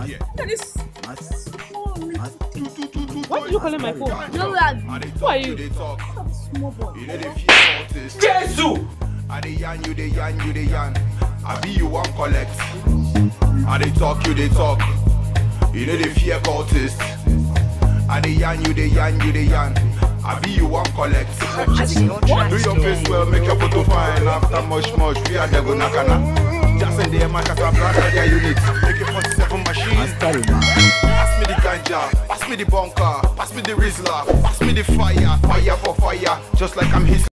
here. Look at this. Mas- Why did you call my phone? No, lad. I dey Who talk, are you you? dey talk. Small boy. You know the fear cultist. Jesus! I dey yarn, you dey yarn, you dey yarn. I be you one collect. I dey talk, you dey talk. You know the fear cultist. I dey yarn, you dey yarn, you dey yarn. I be you one collect. Purchase your tracks Do your face today. well, make your photo fine. After much, much, we are the go nakana. Just in there, my casa brother, their unit. Make it 47 machines. Pass me the ganja, pass me the bunker, pass me the Rizla, pass me the fire, fire for fire, just like I'm his.